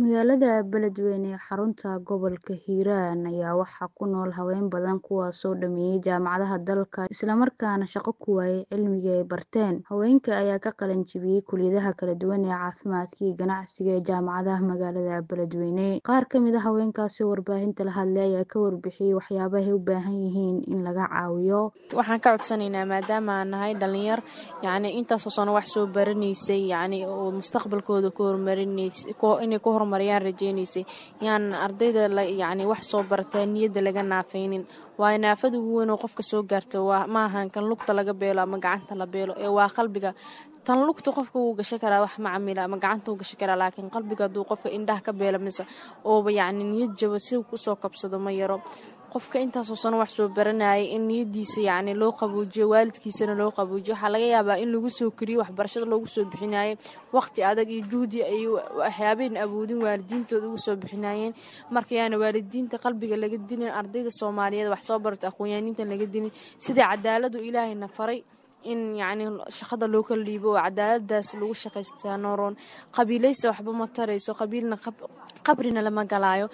Magaalada Beledweyne ee xarunta gobolka Hiiraan ayaa waxaa ku nool haween badan kuwaasoo dhameeyay jaamacadaha dalka isla markaana shaqo ku waayay cilmigii ay barteen. Haweenka ayaa ka qalin jebiyay kulliyadaha kala duwan ee caafimaadka iyo ganacsiga ee jaamacadaha magaalada Beledweyne. Qaar ka mid ah haweenkaasi oo warbaahinta la hadlay ayaa ka warbixiyay waxyaabaha ay u baahan yihiin in laga caawiyo. Waxaan ka codsanaynaa maadaama aan nahay dhalinyar yacni intaasoo sano wax soo baranaysay yacni oo mustaqbalkooda ku horumarinaysay inay ku horumariyaan rajaynaysay yaan ardayda yacni wax soo bartaa niyadda laga naafaynin waayo naafada ugu weyn oo qofka soo gaarta waa ma ahan kan lugta laga beelo ama gacanta la beelo ee waa qalbiga tan lugta qofka wuu gashan karaa wax macamila ama gacanta wuu gashan karaa laakiin qalbiga hadduu qofka indhaha ka beelo mise ooba yacni niyad jaba si uu kusoo kabsado ma yaro qofka intaasoo sano wax soo baranayay in niyadiisa yacni loo qabuujiyo waalidkiisana loo qabuujiyo waxaa laga yaabaa in lagu soo koriyo waxbarashada loogu soo bixinayay waqti adag iyo juhdi ay waxyaabayn awoodin waalidiintooda ugu soo bixinayeen marka yaana waalidiinta qalbiga laga dilin ardayda soomaaliyeed wax soo barata aqoon-yahaninta laga dilin sida cadaaladu ilaahayna faray in yacni shaqada loo kala dhiibo oo cadaaladaas lagu shaqaystaa nooroon qabiilaysa waxba ma tarayso qabiilna qabrina lama galaayo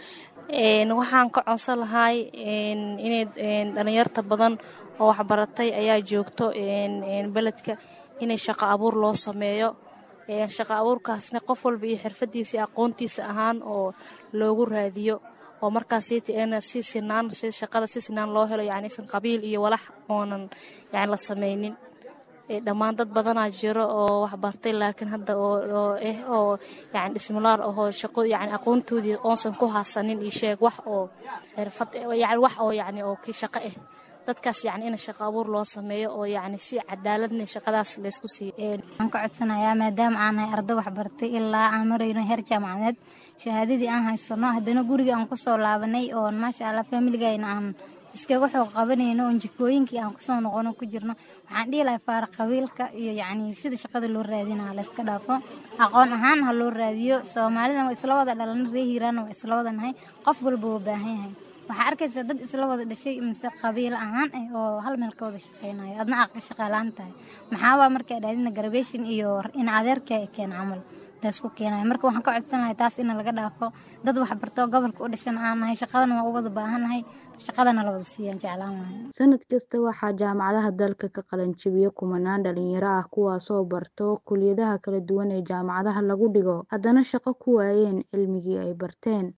waxaan ka codsan lahay inay dhalinyarta badan oo waxbaratay ayaa joogto beledka inay shaqo abuur loo sameeyo shaqo abuurkaasna qof walba iyo xirfadiisa aqoontiisa ahaan oo loogu raadiyo oo markaas si sinaan shaqada si sinaan loo helo yani san qabiil iyo walax oonan yani la sameynin dhammaan dad badanaa jiro oo waxbartay laakiin hadda oo eh oo yani dhismulaar ahoo shaqo yani aqoontoodii oonsan ku haasanin iyo sheeg wax oo xirfad yani wax oo yani oo kii shaqo ah dadkaas yani in shaqo abuur loo sameeyo oo yani si cadaaladna shaqadaas laysku siiyo waxaan ka codsanayaa maadaama aan nahay arday waxbartay ilaa aan marayno heer jaamacadeed shahaadadii aan haysano haddana guriga aan kusoo laabanay oo maasha allah familigayna aan iskaga xoog qabanayno oon jikooyinkii aan kusoo noqono ku jirno waxaan dhihi lahay faara qabiilka iyo yacni sida shaqada loo raadina layska dhaafo aqoon ahaan ha loo raadiyo soomaalida waa isla wada dhalana ree hiiraana waa isla wada nahay qof walba wuu baahan yahay waxaa arkaysa dad isla wada dhashay mise qabiil ahaan ah oo hal meel ka wada shaqeynayo adna aad shaqaalaan tahay maxaabaa markaa dhaadina garbation iyo in adeerka keen camal laysku keenayo marka waxaan ka codsan lahay taas in laga dhaafo dad waxbartoo gobolka u dhashan aan nahay shaqadana waa u wada baahannahay shaqadana la wada siiyaan jeclaan lahay sanad kasta waxaa jaamacadaha dalka ka qalin jebiya kumanaan dhalinyaro ah kuwaasoo barto kulliyadaha kala duwan ee jaamacadaha lagu dhigo haddana shaqo ku waayeen cilmigii ay barteen